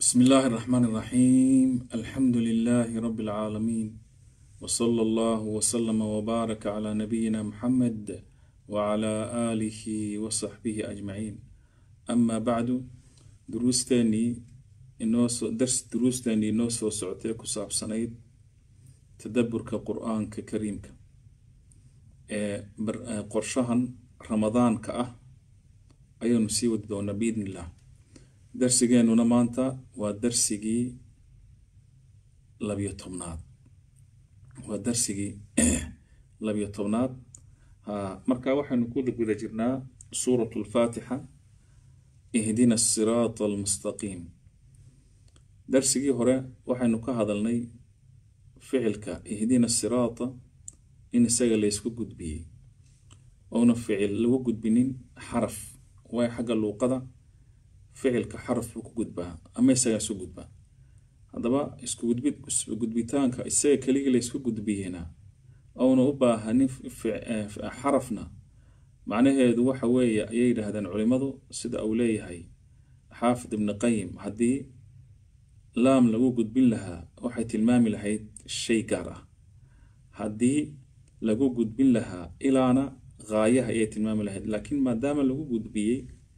بسم الله الرحمن الرحيم الحمد لله رب العالمين وصلى الله وسلم وبارك على نبينا محمد وعلى آله وصحبه أجمعين أما بعد دروستاني inoo soo dars duruustani inoo soo socotee ku saabsanayd tadaburka qur-aanka kariimka ee qorshahan ramadaanka ah ayaanu sii wadi doonaa biidn illah darsigeenuna maanta waa darsigii labiyo tobnaad waa darsigii labiyo tobnaad ha marka waxaynu ku guda jirnaa suurat lfaatixa ihdina asiraata almustaqiim darsigii hore waxaynu ka hadalnay ficilka ihdina siraata in isaga laysku gudbiyey ouna ficil lagu gudbinin xaraf waayo xagga luuqada ficilka xaraf buu ku gudbaa ama isagaa isu gudbaa haddaba iskugudbitaanka isaga keligii laysku gudbiyena ouna u baahanin xarafna macnaheedu waxa weeye ayay yidhaahdeen culimadu sida uu leeyahay xaafid ibni qayim haddii laam lagu gudbin lahaa waxay tilmaami lahayd shay gaar ah haddii lagu gudbin lahaa ilaana gaayaha ayay tilmaami lahayd laakiin maadaama lagu gudbiyey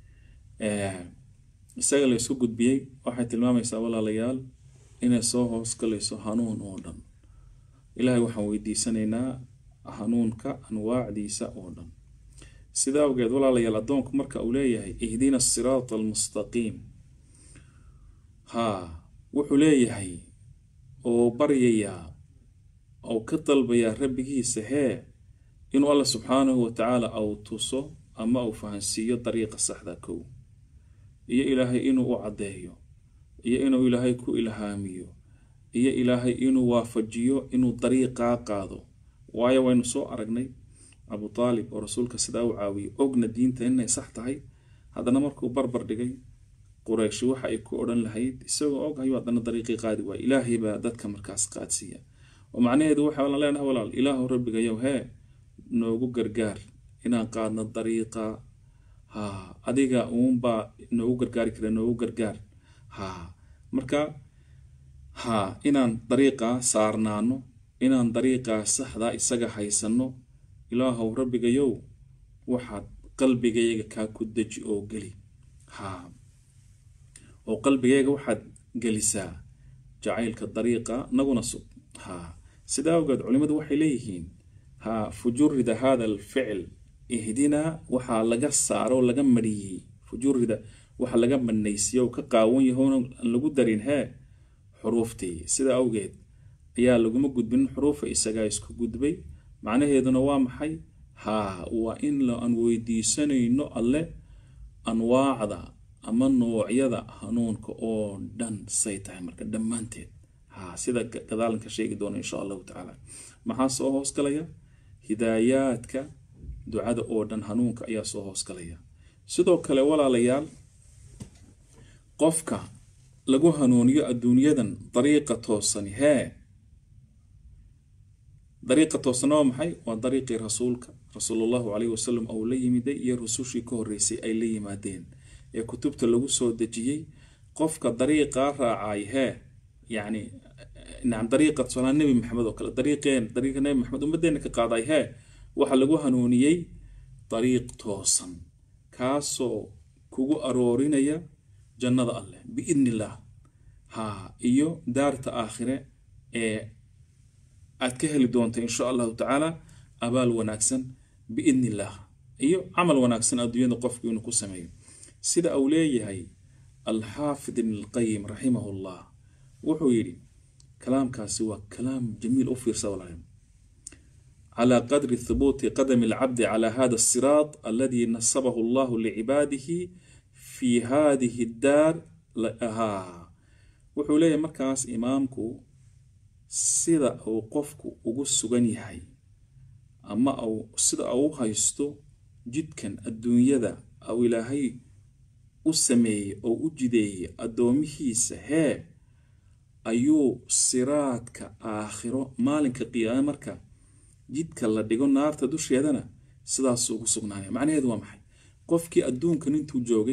isaga la isku gudbiyey waxay tilmaamaysaa walaalayaal inay soo hoos galayso hanuun oo dhan ilaahay waxaan weydiisanaynaa hanuunka anwaacdiisa oo dhan sida awgeed walaalayaal addoonku marka uu leeyahay ihdina asiraata almustaqiim haa wuxuu leeyahay oo baryayaa oo ka dalbayaa rabbigiisa hee inuu alla subxaanahu watacaala au tuso ama uu fahansiiyo dariiqa saxda kow iyo ilaahay inuu u caddeeyo iyo inuu ilaahay ku ilhaamiyo iyo ilaahay inuu waafajiyo inuu dariiqaa qaado waayo waynu soo aragnay abu taalib oo rasuulka sidaa u caawiyey ogna diinta inay sax tahay haddana markuu barbar dhigay qurayshi waxa ay ku odhan lahayd isagoo og hayu haddana dariiqii qaadi waay ilaahay baa dadka markaas qaadsiiya oo macnaheedu waxaan leenahay walaal ilaahu rabbigayow hee noogu gargaar inaan qaadno dariiqa ha adiga uunbaa noogu gargaari kara noogu gargaar ha marka ha inaan dariiqaa saarnaano inaan dariiqaa saxdaa isaga haysanno ilaahow rabbigayow waxaad qalbigayga kaa ku deji oo geli ha oo qalbigayga waxaad gelisaa jacaylka dariiqa naguna sug ha sidaa awgeed culimmadu waxay leeyihiin ha fujurida hada alficil ihdinaa waxaa laga saaro oo laga mariyey fujurida waxa laga manaysiyo oo ka qaawan yahoona aan lagu darin hee xuruuftii sidaa awgeed ayaa laguma gudbinin xuruufa isagaa isku gudbay macnaheeduna waa maxay haa waa in aan weydiisanayno alle anwaacda ama noocyada hanuunka oo dhan say tahay marka dhammaanteed ha sida gadaalanka sheegi doona insha allahu tacaala maxaa soo hoosgalaya hidaayaadka ducada oo dhan hanuunka ayaa soo hoosgalaya sidoo kale walaalayaal qofka lagu hanuuniyo adduunyadan dariiqa toosani hee dariiqa toosana waa maxay waa dariiqii rasuulka rasuulullahu caleyhi wasalam ou la yimiday iyo rusushii ka horreysay ay la yimaadeen ee kutubta lagu soo dejiyey qofka dariiqaa raacay hee yacni nacam dariiqa tusaalaha nebi maxamed oo kale dariiqeen dariiqa nebi maxamed ummaddeena ka qaaday hee waxaa lagu hanuuniyey dariiq toosan kaasoo kugu aroorinaya jannada alleh biidni illaah ha iyo daarta aakhire ee aad ka heli doonta insha allahu tacaala abaal wanaagsan biidni illaah iyo camal wanaagsan adduunyada qofku inuu ku sameeyo sida uu leeyahay alxaafid ibn alqayim raximahu llah wuxuu yidhi kalaamkaasi waa kalaam jamiil u fiirsa walaal calى qadri thubuuti qadami alcabdi calى hada asiraat aladi nasabahu allahu licibaadihi fi hadihi daar wuxuu leeyahay markaas imaamku sida uu qofku ugu sugan yahay ama sida uu haysto jidkan adduunyada au ilaahay u sameeyey oo u jideeyey addoomihiisa hee ayuu siraadka aakhiro maalinka qiyaame marka jidka la dhigo naarta dusheedana sidaasuu ugu sugnaanaya macnaheedu waa maxay qofkii adduunkan intuu joogay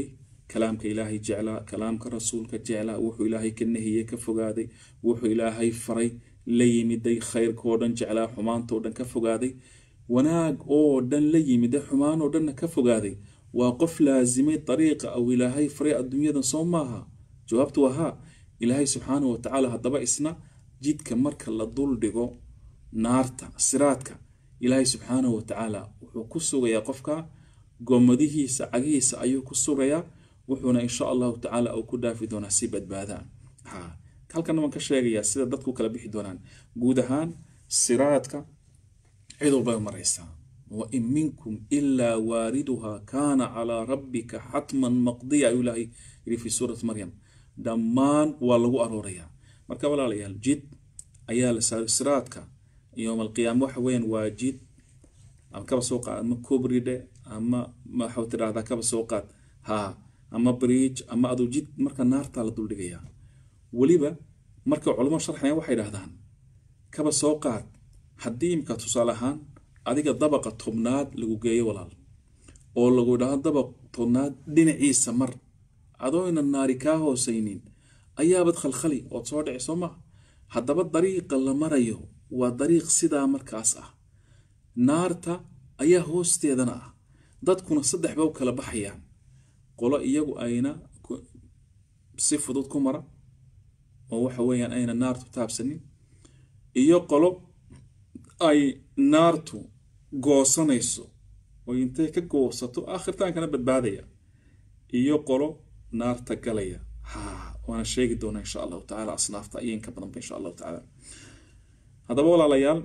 kalaamka ilaahay jeclaa kalaamka rasuulka jeclaa wuxuu ilaahay ka nahiyey ka fogaaday wuxuu ilaahay faray la yimiday khayrkoo dhan jeclaa xumaantoo dhan ka fogaaday wanaag oo dhan la yimiday xumaanoo dhanna ka fogaaday waa qof laasimay dariiqa aw ilaahay faray adduunyadan soo maaha jawaabtu waa haa ilaahay subxaanahu watacaala haddaba isna jidka marka la duldhigo naarta siraadka ilaahay subxaanahu watacaala wuxuu ku sugayaa qofka gomadihiisa cagihiisa ayuu ku sugayaa wuxuuna insha allahu tacaala uu ku dhaafi doonaa si badbaadaan ha halkana waan ka sheegayaa sida dadku kala bixi doonaan guud ahaan siraadka cid walbay maraysaa wain minkum ilaa waariduha kaana calaa rabbika xatman maqdiya ayuu ilaahay yidhi fi suurati maryam dhammaan waa lagu aroorayaa marka walaalayaal jid ayaa la saaray siraadka yowm alqiyaama waxa weeyaan waa jid ama kaba soo qaad ama kobridhe ama waxaa tidhahdaa kaba soo qaad ha ama bridge ama aduu jid marka naartaa la duldhigayaa weliba marka culamo sharxayan waxay dhahdaan kaba soo qaad haddii imka tusaale ahaan adiga dabaqa tobnaad lagu geeyo walaal oo lagu idhaahdo dabaq tobnaad dhinaciisa mar adooyna naari kaa hoosaynin ayaabad khalkhali ood soo dhici soo maa haddaba dariiqa la marayo waa dariiq sidaa markaas ah naarta ayaa hoosteedana ah dadkuna saddex ba u kala baxayaan qolo iyagu ayna si fudud ku mara oo waxa weeyaan ayna naartu taabsanin iyo qolo ay naartu goosanayso oo intay ka goosato aakhirtaankana badbaadaya iyo qolo naarta galaya ha waana sheegi doonaa insha allahu tacala asnaafta iyo inka badanba insha allahu tacaala haddaba walaalayaal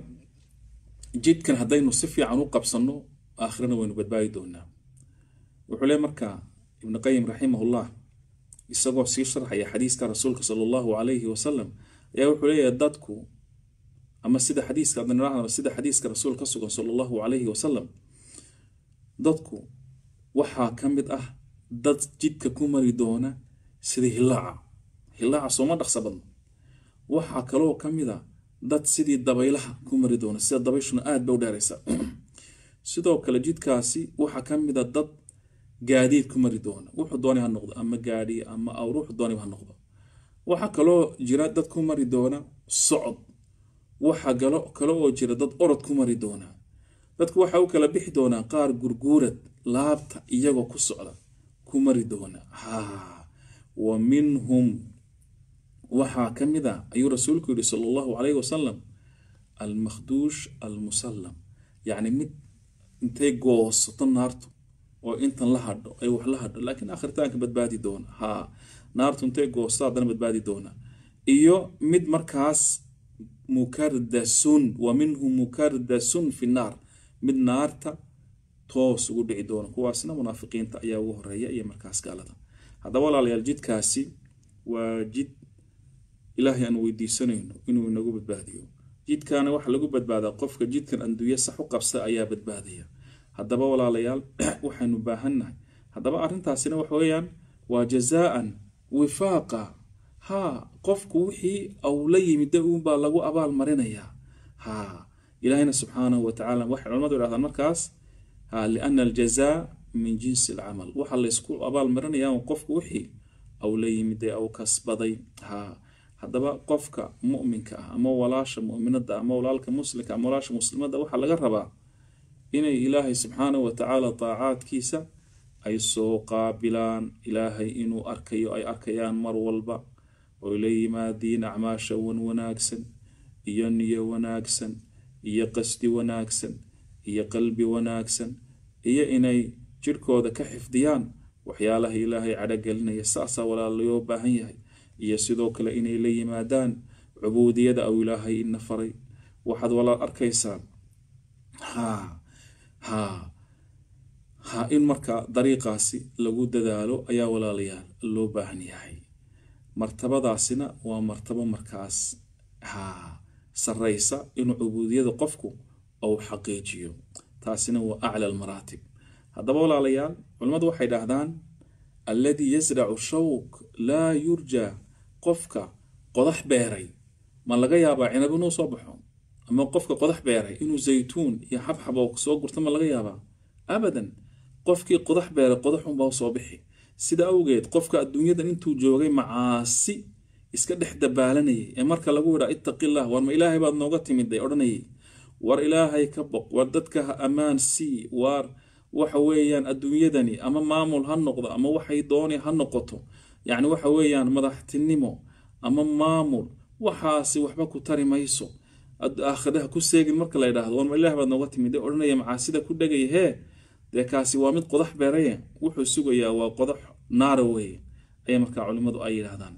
jidkan haddaynu si fiican u qabsanno aakhirana waynu badbaadi doonaa wuxuu le markaa ibnu qayim raximahullah isagoo sii sharxaya xadiiska rasuulka sala allahu calayhi wasalam ayaa wuxuu leeyahay dadku ama sida xadiiska adnirahdaba sida xadiiska rasuul ka sugan sala allahu calayhi wasalam dadku waxaa ka mid ah dad jidka ku mari doona sida hilaaca hilaaca sooma dhaqsa badno waxaa kaloo ka mid a dad sidii dabaylaha ku mari doona sida dabayshuna aad ba u dheeraysa sidoo kale jidkaasi waxaa ka mid a dad gaadiid ku mari doona wuxuu doonay ha noqdo ama gaadhi ama awr wuxuu doonay ha noqdo waxaa kaloo jira dad ku mari doona socod waxaa galo kale oo jira dad orod ku mari doona dadku waxa u kala bixi doonaa qaar gurguurad laabta iyagoo ku socda ku mari doona ha wa minhum waxaa ka mid a ayuu rasuulku yihi sala allahu calayhi wasalam almakhduush almusallam yacni mid intay goosato naartu oo intan la hadho ay wax la hadho laakiin aakhiritaanka badbaadi doona ha naartu intay goosto haddana badbaadi doona iyo mid markaas mukardasun wa minhum mukardasun fi naar mid naarta toos ugu dhici doona kuwaasna munaafiqiinta ayaa ugu horeeya iyo markaas gaalada haddaba walaalayaal jidkaasi waa jid ilaahay aan weydiisanayno inuu inagu badbaadiyo jidkaana waxa lagu badbaadaa qofka jidkan anduuye sax u qabsa ayaa badbaadaya haddaba walaalayaal waxaynu baahannahay haddaba arrintaasina waxa weeyaan waa jazaan wifaaqa ha qofku wixii au la yimida uunbaa lagu abaal marinayaa ha ilaahayna subxaanahu watacaala waxay culamadu idhahdaan markaas ha liana aljazaa min jinsi alcamal waxa laysku abaal marinayaa qofku wixii au la yimiday au kasbaday ha haddaba qofka mu'minka ah ama walaasha mu'minada ama walaalka muslimka ama walaasha muslimadda waxaa laga rabaa inay ilaahay subxaanahu watacaala daacaadkiisa ay soo qaabilaan ilaahay inuu arkayo ay arkayaan mar walba oy la yimaadiin acmaasha wan wanaagsan iyo niyo wanaagsan iyo qasdi wanaagsan iyo qalbi wanaagsan iyo inay jirhkooda ka xifdiyaan waxyaalaha ilaahay cadhogelinaya saasaa walaal loo baahan yahay iyo sidoo kale inay la yimaadaan cubuudiyada aw ilaahay ina faray waxaad walaal arkaysaan ha ha ha in marka dariiqaasi lagu dadaalo ayaa walaalayaal loo baahan yahay martabadaasina waa martabo markaas ha sarraysa inuu cubuudiyada qofku ou xaqiijiyo taasina waa acla almaraatib haddaba walaalayaal culimmadu waxay dhahdaan alladii yasracu shawk laa yurjaa qofka qodax beeray ma laga yaabaa cinab inuu soo baxo ama qofka qodax beeray inuu zaytuun iyo xabxab oo soo gurto ma laga yaabaa abadan qofkii qodax beeray qodaxunbaa soo bixi sida awgeed qofka adduunyadan intuu joogay macaasi iska dhex dabaalanayay ee marka lagu yidhaa ittaqillah war ma ilaahay baad nooga timiday odhanayay war ilaahay ka boq war dadka ha ammaan sii waar waxa weeyaan adduunyadani ama maamul ha noqdo ama waxay dooni ha noqoto yacni waxa weeyaan madaxtinimo ama maamul waxaasi waxba ku tari mayso aakhiraha ku seegin marka la yidhaahdo war ma ilaah baad nooga timid odhanaya macaasida ku dhegaya hee dee kaasi waa mid qodax beeraye wuxuu sugayaa waa qodax naara weeye ayaa markaa culimmadu ay yidhaahdaan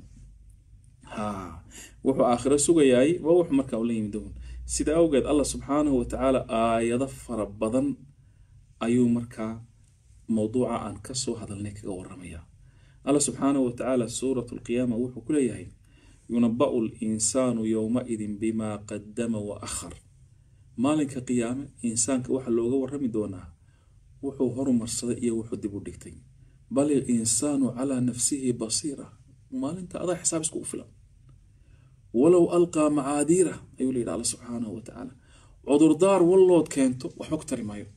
wuxuu aakhiro sugayaay waa wuxuu markaa ula yimid doon sida awgeed allah subxaanahu watacaala aayado fara badan ayuu markaa mowduuca aan kasoo hadalnay kaga waramaya allah subxaanahu watacaala suurat lqiyaama wuxuu ku leeyahay yunaba'u linsaanu yowmaidin bimaa qadama wa akhar maalinka qiyaame insaanka waxaa looga warami doonaa wuxuu horumarsaday iyo wuxuu dib u dhigtay bal ilinsaanu calaa nafsihi basiira maalinta adaa xisaab isku filan walow alqaa macaadiira ayuu la yidhi alla subxaanahu wa tacaala cudurdaar wallood keento waxba ku tari maayo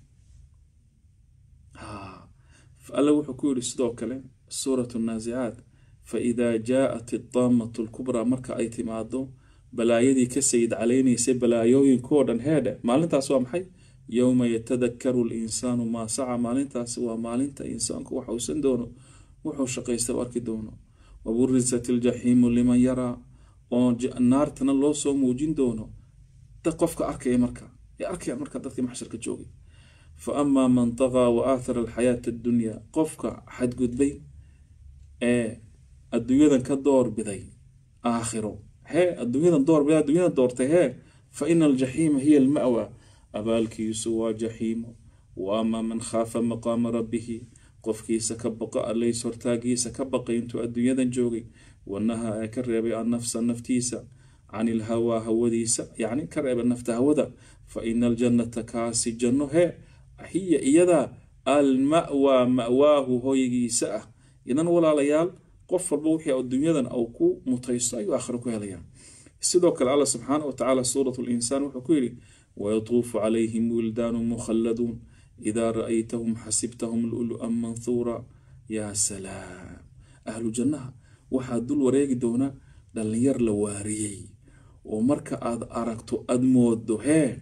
alla wuxuu ku yidhi sidoo kale suurat naasicaat faidaa jaaءat idaamatu lkubraa marka ay timaado balaayadii ka sayid calaynaysay balaayooyinkoo dhan heedhe maalintaas waa maxay yowma yatadakaru linsaanu maa saca maalintaasi waa maalinta insaanku waxa uusan doono wuxuu shaqaysta u arki doono waburisat iljaxiimu liman yaraa oo naartana loo soo muujin doono dad qofka arkaya marka ee arkayaan marka dadkii maxsharka joogay fa amaa man taqaa wa aathara alxayaata addunyaa qofka xadgudbay ee adduunyadan ka doorbiday aakhiro hee adduunyadan doorbiday adduunyadan doortay hee fa ina aljaxiima hiya alma'wa abaalkiisu waa jaxiimo wa amaa man khaafa maqaama rabbihi qofkiisa ka baqa allays hortaagiisa ka baqay intuu adduunyadan joogay wanaha ee ka reebay annafsa naftiisa can ilhawaa hawadiisa yacni ka reebay nafta hawada fa ina aljannata kaasi janno hee hiya iyadaa alma'waa ma'waahu hoygiisa ah idan walaalayaal qof walba wixii adduunyadan au ku mutaysto ayuu aakhiro ku helayaa sidoo kale alla subxaana wa tacaala suurat linsaan wuxuu ku yidhi wayatuufu calayhim wildaanu mukhalladuun idaa ra'aytahum xasibtahum lulu'an manhuura yaa salaam ahlu jannaha waxaa dul wareegi doona dhallinyar la waariyey oo marka aad aragto aada moodo hee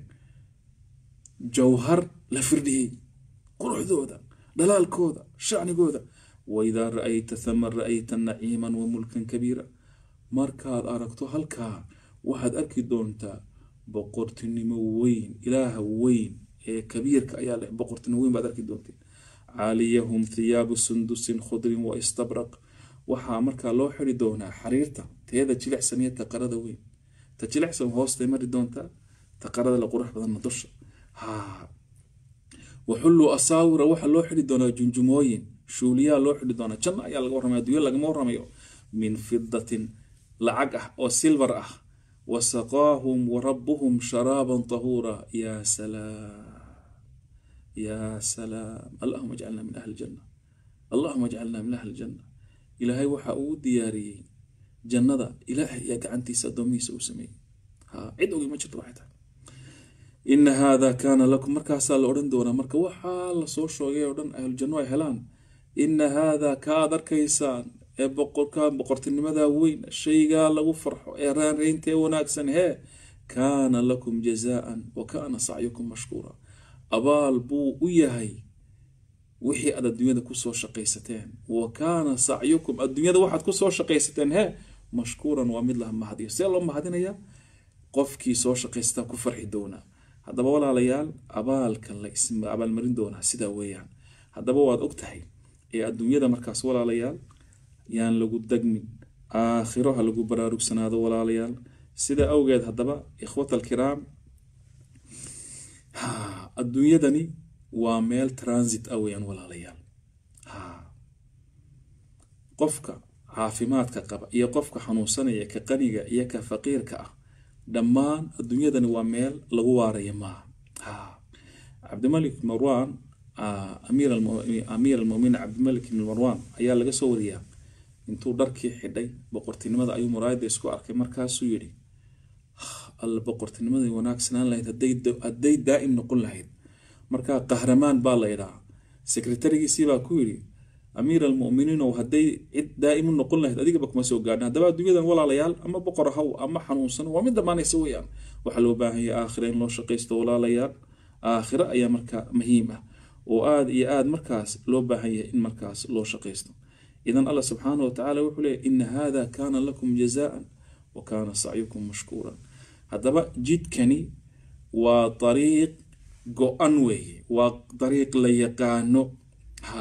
jawhar la firdhiyey quruxdooda dhalaalkooda shacnigooda waidaa ra'ayta thama ra'ayta naciiman wa mulkan kabiira markaad aragto halkaa waxaad arki doontaa boqortinimo weyn ilaaha weyn ee kabiirka ayaa leh boqortinimo weyn baad arki doonteen caaliyahum thiyaabu sundusin khudrin wa istabraq waxaa markaa loo xiri doonaa xariirta teeda jilicsan iyo taqarada weyn ta jilicsan hoostay mari doontaa taqarada la qurux badanna dusha ha waxulluu asaawira waxaa loo xiri doonaa junjumooyin shuuliyaa loo xiri doonaa janno ayaa laga warramaya adduunya lagama warramayo min fidatin lacag ah oo silvar ah wasaqaahum warabuhum sharaaban tahuura yaa salaam yaa salaam allahuma ajcalna min ahli janna allahuma ajcalna min ahli janna ilaahay waxa uu diyaariyey jannada ilaahay ayaa gacantiisa addoomihiisa uu sameeyey ha cid ogi ma jirto waxay tahay ina haada kaana lakum markaasaa la odhan doonaa marka waxaa lasoo sheegay oo dhan ahlujanno ay helaan ina haada kaad arkaysaan ee boqorka boqortinimada weyn shaygaa lagu farxo ee raanreyntae wanaagsan hee kaana lakum jazaan wa kaana sacyukum mashkuura abaal buu u yahay wixii aad adduunyada kusoo shaqaysateen wa kaana sacyukum adduunyada waxaad kusoo shaqaysateen hee mashkuuran waa mid la mahadiyo see loo mahadinayaa qofkii soo shaqaystaa ku farxi doonaa haddaba walaalayaal abaalka la abaalmarin doonaa sidaa weeyaan haddaba waad og tahay ee adduunyada markaas walaalayaal yaan lagu degmin aakhiro ha lagu baraarugsanaado walaalayaal sida awgeed haddaba ikhwat alkiraam adduunyadani waa meel transit ah weyaan walaalayaal qofka caafimaadka qaba iyo qofka xanuunsanaya ka qaniga iyo ka faqiirka ah dhammaan adduunyadani waa meel lagu waaraya maaha cabdimalik marwan amiir almuminiin cabdimalik ibn marwan ayaa laga soo wariyaa intuu dharkii xidhay boqortinimada ayuu muraayada isku arkay markaasuu yidhi alla boqortinimadii wanaagsanaan lahayd hadday daa'im noqon lahayd markaa qahramaan baa la ydhaa sekretarigiisii baa ku yidhi amiir almuminiin oo hadday cid daa'imu noqon lahayd adigaba kuma soo gaadhin haddaba adduunyadan walaalayaal ama boqor haw ama xanuunsan waa mid dhammaanaysa weeyaan waxaa loo baahan yahay aakhira in loo shaqaysto walaalayaal aakhira ayaa marka muhiim ah oo aada iyo aada markaas loo baahan yahay in markaas loo shaqaysto idan allah subxaanahu watacaala wuxuu leeyahy ina hada kaana lakum jazaan wa kaana sacyukum mashkuuran haddaba jidkani waa dariiq go-an weeye waa dariiq la yaqaano ha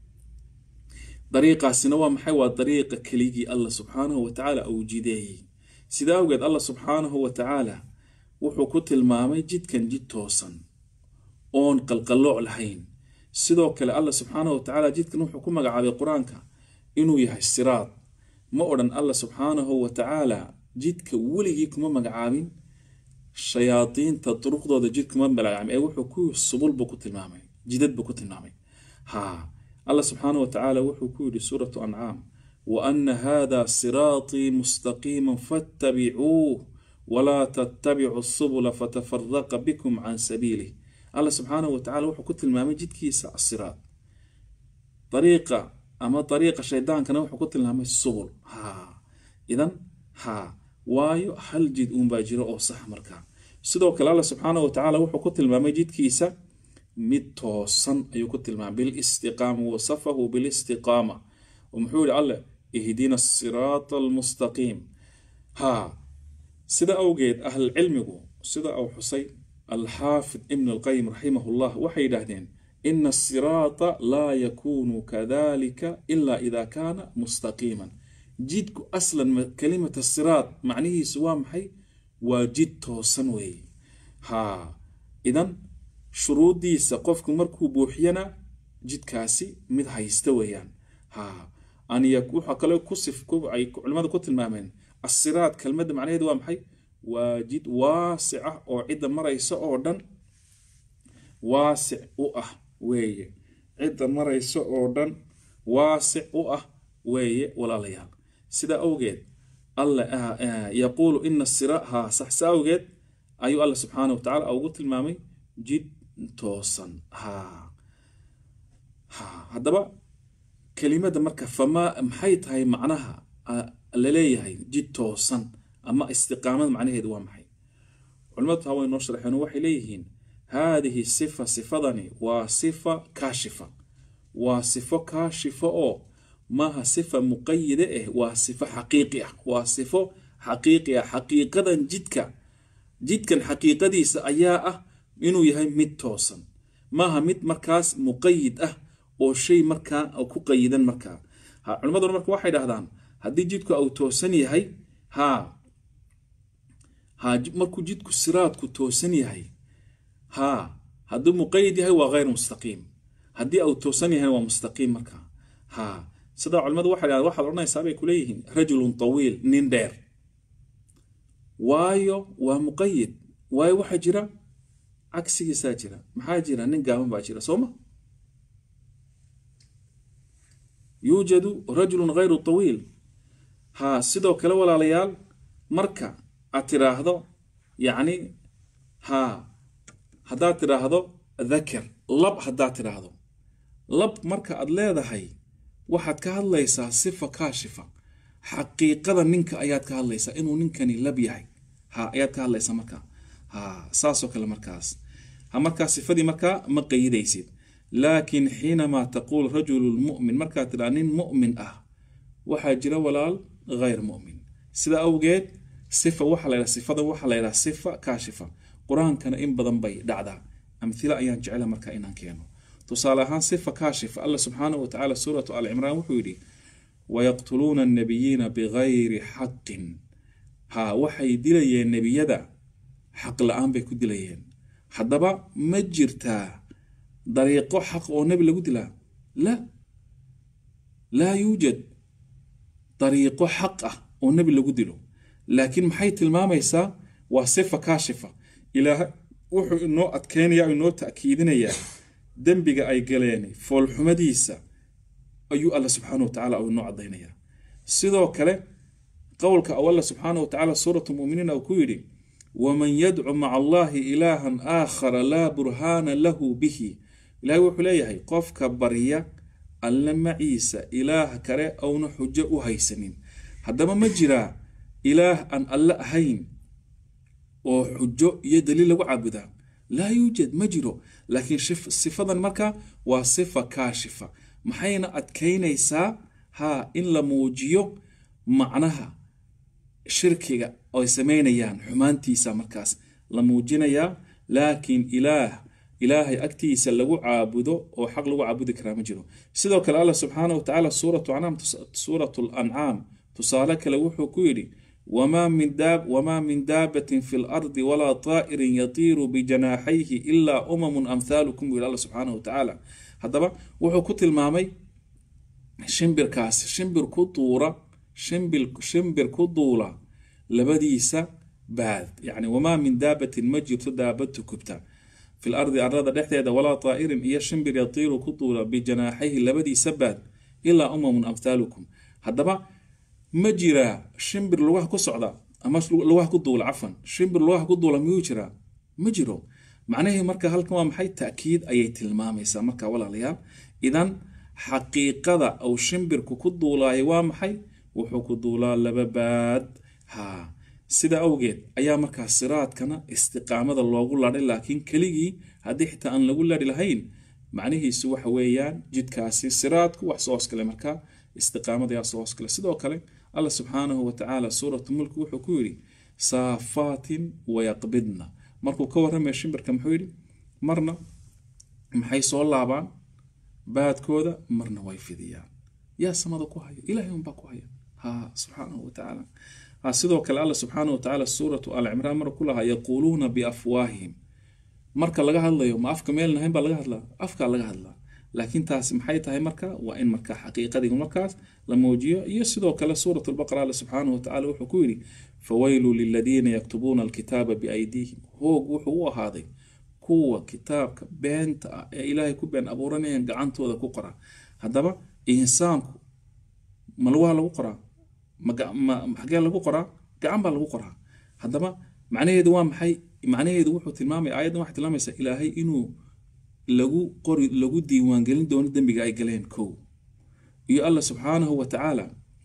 dariiqaasina waa maxay waa dariiqa keligii allah subxaanahu watacaala uu jideeyey sida awgeed allah subxaanahu watacaala wuxuu ku tilmaamay jidkan jid toosan oon qalqallooc lahayn sidoo kale allah subxaanahu watacaala jidkan wuxuu ku magacaabay qur-aanka inuu yahay siraad ma odhan allah subxaanahu watacaala jidka weligii kuma magacaabin shayaadiinta duruqdooda jid kuma magacaabin ee wuxuu ku subul buu ku tilmaamay jidad buu ku tilmaamay ha allah subxaanahu watacaala wuxuu ku yidhi suuratu ancaam wa ana hada siraatii mustaqiima fattabicuuh walaa tattabicu subula fatafaraqa bikum can sabiilih allah subxaanahu watacaala wuxuu ku tilmaamay jidkiisa asiraad dariiqa ama dariiqa shaydaankana wuxuu ku tilmaamay subul ha idan ha waayo hal jid uunbaa jiro oo sax markaa sidoo kale allah subxaanahu watacaala wuxuu ku tilmaamay jidkiisa mid toosan ayuu ku tilmaamay bilistiqaama wasafahu bilistiqaama oo muxuu yihi alleh ihdina asiraata almustaqiim ha sida awgeed ahlulcilmigu sida uu xusay alxaafid ibn alqayim raximahullah waxay yidhaahdeen ina asiraata laa yakunu kadalika ila ida kaana mustaqiiman jidku aslan kalimata siraat macnihiisu waa maxay waa jid toosan weeye ha idan shuruudiisa qofku markuu buuxiyana jidkaasi mid haysta weeyaan ha waxaa kale ay culimada ku tilmaameen asiraat kelmadda macnaheedu waa maxay waa jid waasic ah oo cidda maraysa oo dhan waasic u ah weeye cidda maraysa oo dhan waasic u ah weeye walaalayaal sidaa awgeed alla yaquulu ina sira ha saxsa awgeed ayuu alla subxaana watacaala ugu tilmaamay jid toosan ha ha haddaba kelimada marka famaa maxay tahay macnaha laleeyahay jid toosan ama istiqaamada macnaheedu waa maxay culimadu taa way noo sharxeen waxay leeyihiin haadihi sifa sifadani waa sifa kaashifa waa sifo kaashifa oo maaha sifa muqayida ah waa sifo xaqiiqi ah waa sifo xaqiiqi ah xaqiiqadan jidka jidkan xaqiiqadiisa ayaa ah inuu yahay mid toosan maaha mid markaas muqayid ah oo shay markaa ku qayidan markaa ha culimaduna marka waxay dhahdaan haddii jidku uu toosan yahay ha ha markuu jidku siraadku toosan yahay ha hadduu muqayid yahay waa hayr mustaqiim haddii uu toosan yahay waa mustaqiim markaa ha sidaa culimadu waxay dhahdaan waxaad odhanaysaa bay kuleeyihiin rajulun tawiil nin dheer waayo waa muqayid waayo waxaa jira cagsigiisaa jira maxaa jira nin gaaban baa jira sooma yuujadu rajulun hayru tawiil ha sidoo kale walaalayaal marka aad tiraahdo yacni ha haddaad tidhaahdo dakar lab haddaad tidhaahdo lab marka aad leedahay waxaad ka hadlaysaa sifa kaashifa xaqiiqada ninka ayaad ka hadlaysaa inuu ninkani lab yahay ha ayaad ka hadlaysaa markaa ha saasoo kale markaas ha markaa sifadii markaa ma qayidaysid laakiin xiinamaa taquul rajulu lmu'min markaad tidhaa nin mu'min ah waxaa jira walaal hayr mu'min sida awgeed sifa waxa la ydhaha sifadan waxaa la ydhaha sifa kaashifa qur-aankana in badan bay dhacdaa amhila ayaan jecela markaa inaan keeno tusaale ahaan sifa kaashifa alla subxaanahu watacaala suuratu al cimraan wuxuu yidhi wayaqtuluuna annabiyiina bigayri xaqin ha waxay dilayeen nebiyada xaq la-aan bay ku dilayeen haddaba ma jirtaa dariiqo xaq oo nebi lagu dilaa la laa yuujad dariiqo xaq ah oo nebi lagu dilo laakiin maxay tilmaamaysaa waa sifa kaashifa ilaahay wuxuu inoo adkeynaya inoo ta'kiidinayaa dembiga ay galeen foolxumadiisa ayuu alla subxaana watacaala u inoo cadaynayaa sidoo kale qowlka ou alla subxaana watacaala suuratu muminiin uu ku yidhi waman yadcu maca allahi ilaahan aakhara laa burhaana lahu bihi ilaahay wuxuu leeyahay qofka barya alle maciisa ilaah kale auna xujo u haysanin haddaba ma jiraa ilaah aan alle ahayn oo xujo iyo daliil lagu caabudaa laa yuujad ma jiro laakiin sifadan marka waa sifa kaashifa maxayna adkaynaysaa ha in la muujiyo macnaha shirkiga ay samaynayaan xumaantiisa markaas la muujinayaa laakiin ilaah ilaahay agtiisa lagu caabudo oo xaq lagu caabudi karaa ma jiro sidoo kale allah subxaana wa tacaala suuratu ancaam suuratu lancaam tusaale kale wuxuu ku yidhi wamaa min daab wamaa min daabatin fi lardi walaa taa'irin yatiiru bijanaaxayhi ilaa umamun amthaalukum buu yidhi allah subxaana wa tacaala haddaba wuxuu ku tilmaamay shimbirkaasi shimbir ku duura shimbir shimbir ku duula labadiisa baad yacni wamaa min daabatin ma jirto daabad tukubta fi lardi arlada dhexdeeda walaa taa'irin iyo shimbir yatiiru ku duula bijanaaxayhi labadiisa baad ilaa umamun amthaalukum haddaba ma jiraa shimbir lugaha ku socda ama lugaha ku duula cafan shimbir lugaha ku duula miyuu jiraa ma jiro macnahii marka halkan waa maxay ta'kiid ayay tilmaamaysaa marka walaalayaal idan xaqiiqada uu shimbirku ku duulaayo waa maxay wuxuu ku duulaa laba baad ha sida awgeed ayaa markaa siraadkana istiqaamada loogu ladhay laakiin keligii haddii xitaa aan lagu ladhi lahayn macnihiisu waxa weeyaan jidkaasi siraadku wax soo hoskale markaa istiqaamada yaa soo hoskale sidoo kale allah subxaanahu wa tacaala suuratu mulki wuxuu ku yidhi saafaatin wayaqbidna markuu ka warramaya shimbirka muxuu yidhi marna maxay soo laabaan baadkooda marna way fidiyaan yaa samada ku haya ilahay unbaa ku haya ha subxaanahu wa tacaala ha sidoo kale allah subxaanahu wa tacaala suuratu al cimraan mar ku lahaa yaquuluuna biafwaahihim marka laga hadlayo ma afka meel nahayn baa laga hadlaa afkaa laga hadlaa laakiin taasi maxay tahay marka waa in marka xaqiiqadii markaas la muujiyo iyo sidoo kale suurat lbaqara alle subxaanahu watacala wuxuu ku yidhi fawayluu liladiina yaktubuuna alkitaaba biaydiihim hoog wuxuu u ahaaday kuwa kitaabka beenta ah ee ilaahay ku been abuuranayaan gacantooda ku qora haddaba insaanku ma lugaha lagu qoraa xagee lagu qoraa gacan baa lagu qoraa haddaba macnaheedu waa maxay macnaheedu wuxuu tilmaamaya aayaddan waxay tilmaamaysaa ilaahay inuu lagu qori lagu diiwaangelin doono dembiga ay galeen kow iyo allah subxaanahu wa tacaala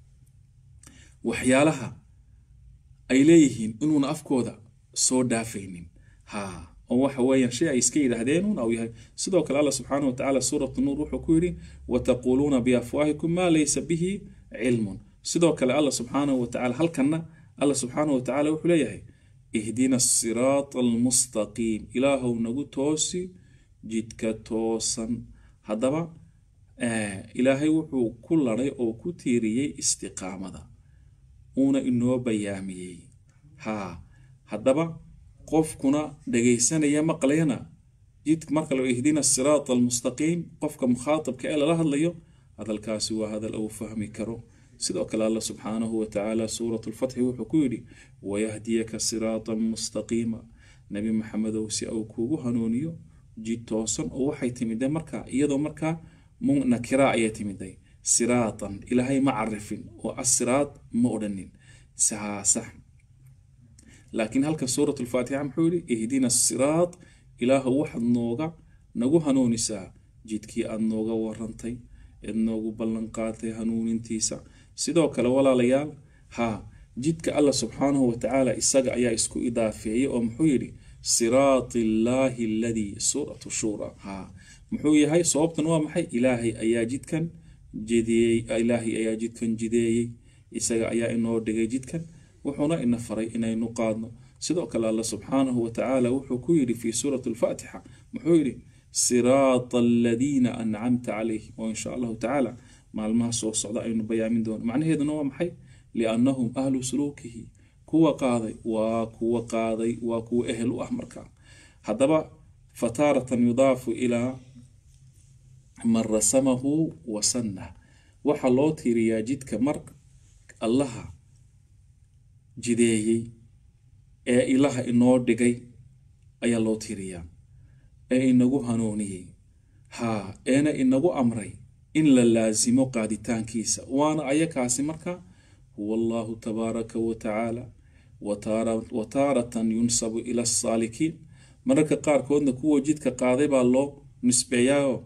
waxyaalaha ay leeyihiin inuuna afkooda soo dhaafaynin ha oo waxa weeyaan shay ay iska yidhaahdeen un au yahay sidoo kale allah subxaanahu wa tacaala suuratu nuur wuxuu ku yidhi wataquuluuna biafwaahikum maa laysa bihi cilmun sidoo kale allah subxaanahu wa tacaala halkanna allah subxaanahu wa tacaala wuxuu leeyahay ihdina asiraata almustaqiim ilaahow nagu toosi jidka toosan haddaba ilaahay wuxuu ku laday oo ku tiiriyey istiqaamada uuna inoo bayaamiyey ha haddaba qofkuna dhagaysanaya maqlayana jid marka loo ihdina asiraata almustaqiim qofka mukhaatabka ee lala hadlayo hadalkaasi waa hadal uu fahmi karo sidoo kale allah subxaanahu wa tacaala suuratu lfatxi wuxuu ku yidhi wayahdiyaka siraatan mustaqiima nebi maxamedow si uu kuugu hanuuniyo jid toosan oo waxay timiday markaa iyadoo markaa nakira ayay timiday siraatan ilaahay ma carifin oo asiraad ma odhanin sax laakiin halka suurat lfaatixa muxuu yihi ihdina asiraat ilaahu waxaad nooga nagu hanuunisaa jidkii aad nooga warantay eed noogu ballanqaatay hanuunintiisa sidoo kale walaalayaal ha jidka allah subxaanahu wa tacaala isaga ayaa isku idaafeeyey oo muxuu yidhi siraati illaahi aladii suuratu shuura ha muxuu yahay sababtan waa maxay ilaahay ayaa jidkan jideeyey ilaahay ayaa jidkan jideeyey isaga ayaa inoo dhigay jidkan wuxuuna ina faray inaynu qaadno sidoo kale alla subxaanahu wa tacaala wuxuu ku yidhi fii suurati alfaatixa muxuu yidhi siraata aladiina ancamta calayhim oo insha allahu tacaala maalmaha soo socda aynu bayaamin doono macnaheeduna waa maxay liannahum ahlu suluukihi kuwa qaaday waa kuwa qaaday waa kuwa ehel u ah markaa haddaba fataaratan yudaafu ilaa man rasamahu wasanah waxaa loo tiiriyaa jidka mar allaha jideeyey ee ilaha inoo dhigay ayaa loo tiiriyaa ee inagu hanuuniyey haa eena inagu amray in la laasimo qaaditaankiisa waana ayakaasi marka huwa allahu tabaaraka wa tacaala wa taaratan yunsabu ila asaalikiin mararka qaarkoodna kuwa jidka qaaday baa loo nisbeeyaao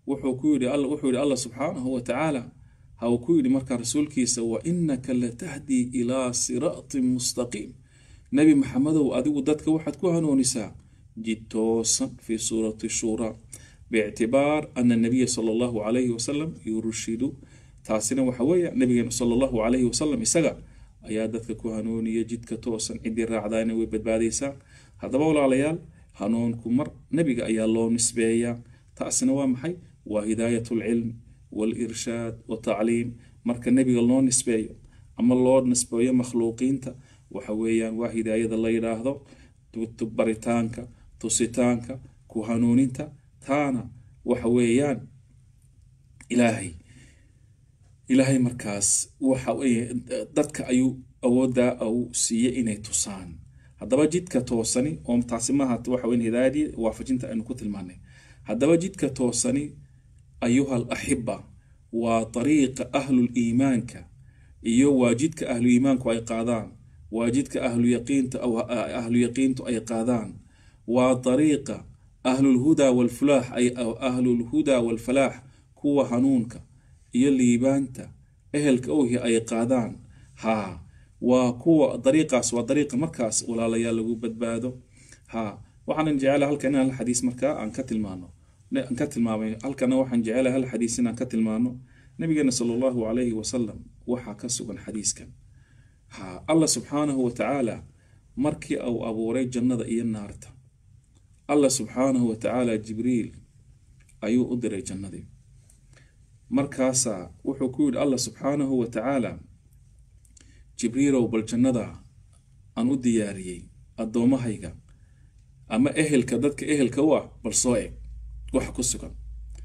wuxuu ku yidhi wuxuu yidhi allah subxaanahu wa tacaala ha uu ku yidhi markaa rasuulkiisa wa inaka latahdii ilaa siraatin mustaqiim nebi maxamedow adigu dadka waxaad ku hanuunisaa jid toosan fii suurati shuuraa biictibaar ana nabiya sala allahu calayhi wasalam yurshidu taasina waxa weeye nabigeena sala allahu calayhi wasalam isaga ayaa dadka ku hanuuniya jidka toosan ciddii raacdaana way badbaadaysaa haddaba walaalayaal hanuunku mar nebiga ayaa loo nisbeeyaa taasina waa maxay waa hidaayat lcilm walirshaad watacliim marka nebiga loo nisbeeyo ama loo nisbeeyo makhluuqiinta waxa weeyaan waa hidaayada la yidhaahdo baritaanka tusitaanka ku hanuuninta taana waxa weeyaan ilaahay ilaahay markaas waxa dadka ayuu awooddaa u siiyey inay tusaan haddaba jidka toosani oo taasi maaha waxa weyn hidaayadii waafajinta aynu ku tilmaanay haddaba jidka toosani ayuha alaxiba waa dariiqa ahluliimaanka iyo waa jidka ahlu iimaanku ay qaadaan waa jidka ahlu yaqiinta ahlu yaqiintu ay qaadaan waa dariiqa ahlulhudaa walfulaax ay ahlulhudaa walfalaax kuwa hanuunka iyo liibaanta ehelka owhi ay qaadaan haa waa kuwa dariiqaas waa dariiqa markaas walaalayaal lagu badbaado haa waxaanan jecela halkan inaan hal xadiis markaa aan ka tilmaano aan ka tilmaamay halkana waxaan jecelahay hal xadiis inaan ka tilmaano nabigeena sala allahu calayhi wasalam waxaa ka sugan xadiiskan ha allah subxaanahu wa tacaala markii uu abuuray jannada iyo naarta allah subxaanahu wa tacaala jibriil ayuu u diray jannadii markaasaa wuxuu ku yidhi allah subxaanahu wa tacaala jibriilow bal jannada aan u diyaariyey addoommahayga ama ehelka dadka ehelka u ah bal soo eg waxa ku sugan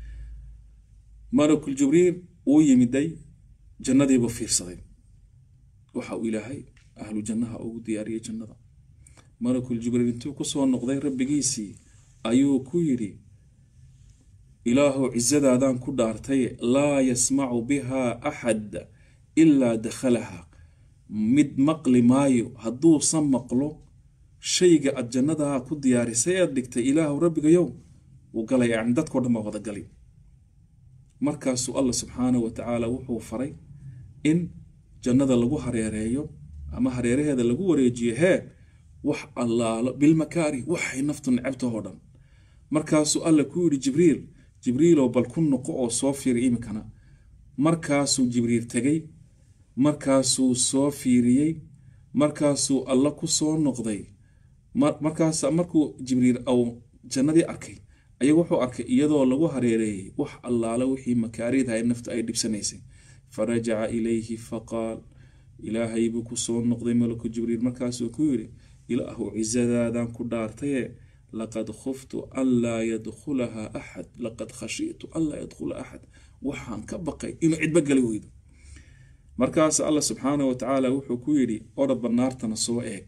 malakul jibriil uu yimiday jannadiibu fiirsaday waxa uu ilaahay ahlu jannaha ugu diyaariyey jannada malakul jibriil intuu kusoo noqday rabbigiisii ayuu ku yidhi ilaahow cisadaadaan ku dhaartay laa yasmacu bihaa axad ilaa dakhalaha mid maqli maayo hadduusan maqlo shayga aad jannadaa ku diyaarisay ead dhigtay ilaahu rabbigayow wuu galaya yani dadkao dhan baa wada gali markaasuu allah subxaanahu wa tacaala wuxuu faray in jannada lagu hareereeyo ama hareeraheeda lagu wareejiyo hee wax allaalo bilmakaari waxay naftu necabtahoo dhan markaasuu alla ku yidhi jibriil jibriilow bal ku noqo oo soo fiiri imikana markaasuu jibriil tegay markaasuu soo fiiriyey markaasuu alla ku soo noqday markaas markuu jibriil au jannadii arkay ayaa wuxuu arkay iyadoo lagu hareereeyey wax allaala wixii makaaridahay nafta ay dhibsanaysay farajaca ilayhi faqaal ilaahay buu ku soo noqday malaku jibriil markaasuu ku yidhi ilaahu cisadaadan ku dhaartaye laqad khuftu an laa yadkhulaha axad laqad khashiitu an laa yadkhula axad waxaan ka baqay inuu cidba gali weydo markaas allah subxaanah wa tacaala wuxuu ku yidhi orodba naartana soo eeg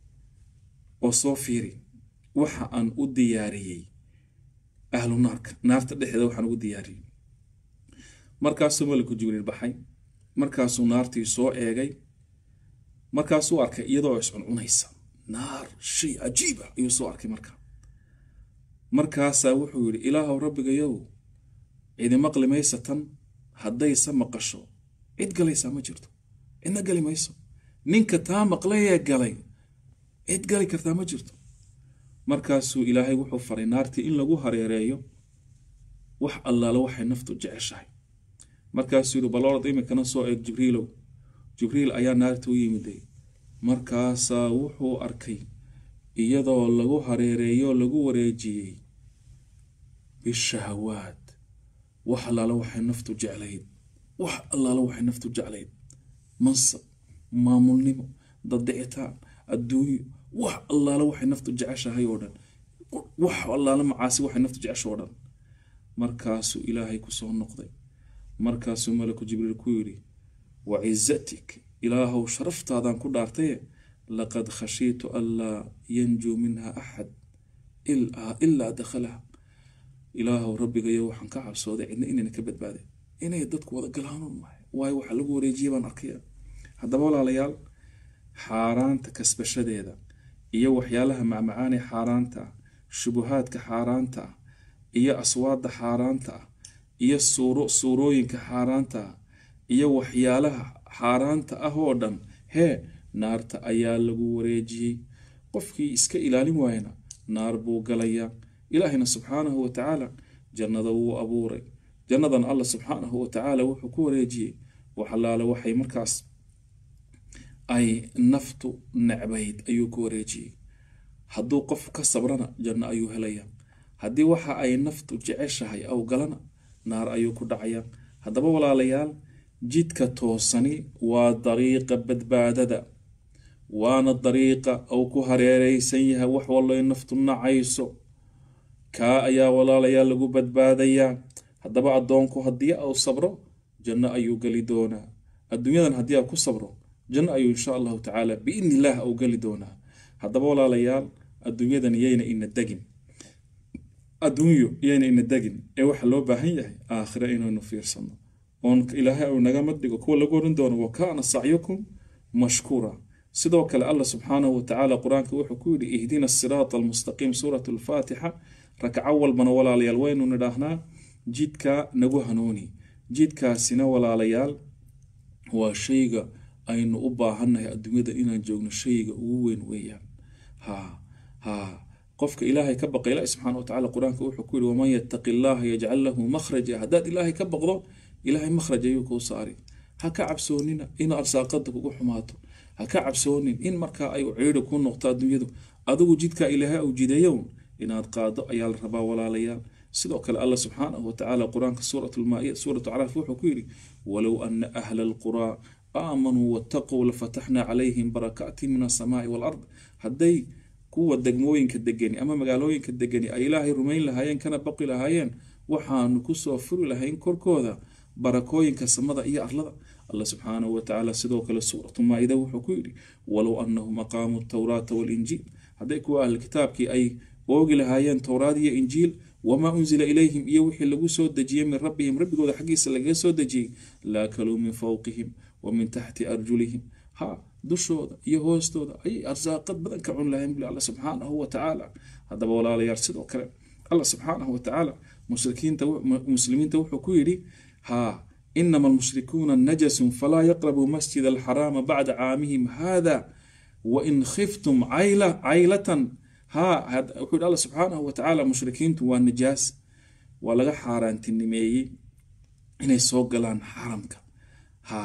oo soo fiiri waxa aan u diyaariyey ahlu naarka naarta dhexdeeda waxaan ugu diyaariyey markaasuu malaku jibriil baxay markaasuu naartii soo eegay markaasuu arkay iyadoo iscuncunaysa naar shay cajiiba ayuu soo arkay markaa markaasaa wuxuu yidhi ilaahow rabbigayow cidi maqli maysa tan haddayse maqasho cid galaysaa ma jirto cidna gali mayso ninka taa maqlayee galay cid gali kartaa ma jirto markaasuu ilaahay wuxuu faray naartii in lagu hareereeyo wax allaale waxay naftu jeceshahay markaasuu yidhi baloorad iminkana soo eeg jibriilow jibriil ayaa naarta u yimiday markaasaa wuxuu arkay iyadoo lagu hareereeyo lagu wareejiyey bishahawaad wax allaale waxay naftu jeclayd wax allaale waxay naftu jeclayd mansab maamulnimo daddicitaan adduunyo wax allaale waxay naftu jeceshahay oo dhan wax allaale macaasi waxay naftu jecesha oo dhan markaasuu ilaahay ku soo noqday markaasuu malaku jibriil ku yidhi wa cizatik ilaahow sharaftaadan ku dhaartaye laqad khashiitu anlaa yanjuu minha axad ilaa dakhalaha ilaahow rabbigayo waxaan ka cabsooday cidna inayna ka badbaaday inay dadku wada galaanuun mahay waayo waxa lagu wareejiya baan arkaya haddaba walaalayaal xaaraanta kasbashadeeda iyo waxyaalaha macmacaanee xaaraanta ah shubuhaadka xaaraanta ah iyo aswaadda xaaraanta ah iyo suuro suurooyinka xaaraanta iyo waxyaalaha xaaraanta ah oo dhan hee naarta ayaa lagu wareejiyey qofkii iska ilaalin waayana naar buu galayaa ilaahina subxaanahu wa tacaala jannada wuu abuuray jannadan alla subxaanahu wa tacaala wuxuu ku wareejiyey waxalaale waxay markaas ay naftu necbayd ayuu ku wareejiyey hadduu qof ka sabrana janno ayuu helayaa haddii waxa ay naftu jeceshahay aw galana naar ayuu ku dhacayaa haddaba walaalayaal jidka toosani waa dariiqa badbaadada waana dariiqa uu ku hareereysan yahay wax walloy naftu nacayso kaa ayaa walaalayaal lagu badbaadayaa haddaba addoonku haddii au sabro janno ayuu geli doonaa adduunyadan haddii a ku sabro janno ayuu insha allahu tacaala biidni illaah au geli doonaa haddaba walaalayaal adduunyadan yayna ina degin adduunyo yayna ina degin ee waxa loo baahan yahay aakhira inaynu fiirsano oon ilaahay uu naga madhigo kuwa lagu oran doono wa kaana sacyukum mashkuura sidoo kale allah subxaanahu watacaala qur-aanka wuxuu ku yidhi ihdina siraata almustaqiim suurat alfaatixa rakaco walbana walaalayaal waynu nidhaahnaa jidka nagu hanuuni jidkaasina walaalayaal waa shayga aynu u baahannahay adduunyada inaan joogno shayga ugu weyn weeyaan ha ha qofka ilaahay ka baqa ilaahi subxaana watacaala qur-aanka wuxuu ku yidhi waman yattaqi allaha yajcal lahu makhraja haddaad ilaahay ka baqdo ilaahay makhraj ayuu kuu saari ha ka cabsoonina in arsaaqada kugu xumaato ha ka cabsoonin in markaa ay ciidhi ku noqto adduunyadu adigu jidka ilaahay au jideeyown inaad qaado ayaa la rabaa walaalayaal sidoo kale allah subxaanahu watacaala qur-aanka suuratulmaaiya suuratu caraaf wuxuu ku yidhi walow ana ahla alquraa aamanuu wattaquu lafataxnaa calayhim barakaatin min asamaai walard hadday kuwa degmooyinka degani ama magaalooyinka degani ay ilaahay rumayn lahaayeen kana baqi lahaayeen waxaanu kusoo furi lahayn korkooda barakooyinka samada iyo arlada allah subxaanahu watacaala sidoo kale suuratu maa-ida wuxuu ku yidhi walow anahum aqaamuu tawraata walinjiil hadday kuwa ahli kitaabkii ay oogi lahaayeen towraad iyo injiil wamaa unzila ilayhim iyo wixii lagu soo dejiyey min rabbihim rabbigooda xaggiisa lagaga soo dejiyey laakaluu min fowqihim wa min taxti arjulihim ha dushooda iyo hoostooda ayay arsaaqad badan ka cun lahayn buli alla subxaanahu watacaala haddaba walaalayaal sidoo kale allah subxaanahu watacaala mushrikiinta muslimiinta wuxuu ku yidhi ha inama almushrikuuna najasun falaa yaqrabuu masjid alxaraama bacda caamihim hada wain khiftum caylatan ha wuxuu yidhi alla subxaanahu watacaala mushrikiintu waa najaas waa laga xaaraantinimeeyey inay soo galaan xaramka ha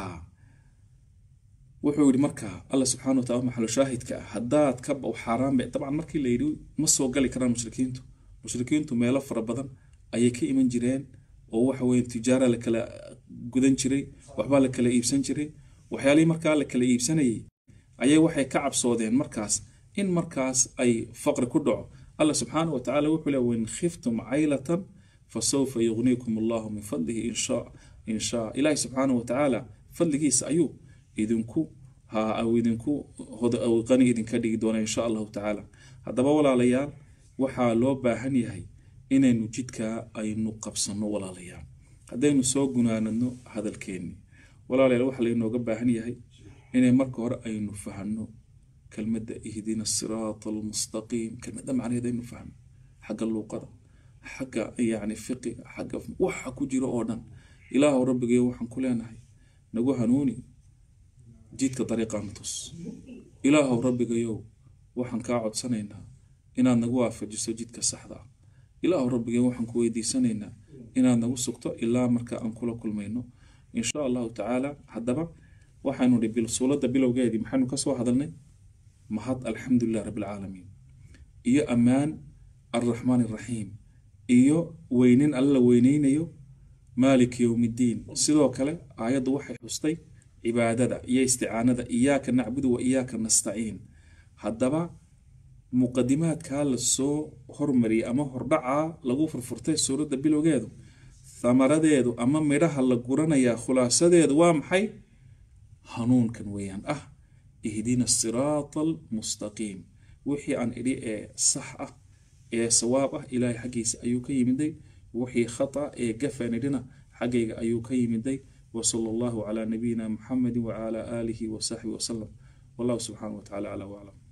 wuxuu yidhi markaa alla subxana watala maxalo shaahidka ah haddaad ka xaaraan ba dabcan markii la yidhi ma soo gali karaan mushrikiintu mushrikiintu meelo fara badan ayay ka iman jireen oo waxa weye tijaara la kala gudan jiray waxbaa la kala iibsan jiray waxyaalihii markaa la kala iibsanayay ayay waxay ka cabsoodeen markaas in markaas ay faqri ku dhaco alla subxaana wa tacala wuxuu le wain khiftum caylatan fasawfa yugniikum allahu min fadlihi inshaa inshaa ilaahi subxaana wa tacaala fadligiisa ayuu idinku ha idinku qani idinka dhigi doona insha allahu tacaala haddaba walaalayaal waxaa loo baahan yahay inaynu jidkaa aynu qabsano walaalayaal haddaynu soo gunaanadno hadalkeenni walaalayaal waxaa laynooga baahan yahay inay marka hore aynu fahno kelmadda ihdina siraata almustaqiim kelmadda macnaheed aynu fahno xagga luuqada xagga yacni fiqiga xagga waxa ku jiro oo dhan ilaahu rabbigayo waxaan ku leenahay nagu hanuuni jidka dariiqaana tus ilaahow rabbigayow waxaan kaa codsanaynaa inaad nagu waafajiso jidka saxda ah ilaahow rabbigayo waxaan ku weydiisanaynaa inaad nagu sugto ilaa marka aan kula kulmayno insha allahu tacaala haddaba waxaanu hi suuradda bilowgeedii maxaynu kasoo hadalnay mahad alxamdulilah rabbilcaalamiin iyo ammaan alraxmaan araxiim iyo weynin alla la weyneynayo maalik yowmiddiin sidoo kale aayaddu waxay xustay cibaadada iyo isticaanada iyaaka nacbudu wa iyaaka nastaciin haddaba muqadimaadkaa lasoo hormariyay ama hordhacaa lagu furfurtay suuradda bilowgeedu thamaradeedu ama midhaha la guranayaa khulaasadeedu waa maxay hanuunkan weeyaan ah ihdina siraata almustaqiim wixii aan idhi ee sax ah ee sawaab ah ilaahay xaggiisa ayuu ka yimiday wixii khata ee gafaan idhina xaggayga ayuu ka yimiday وصلى الله على نبينا محمد وعلى آله وصحبه وسلم والله سبحانه وتعالى على وأعلم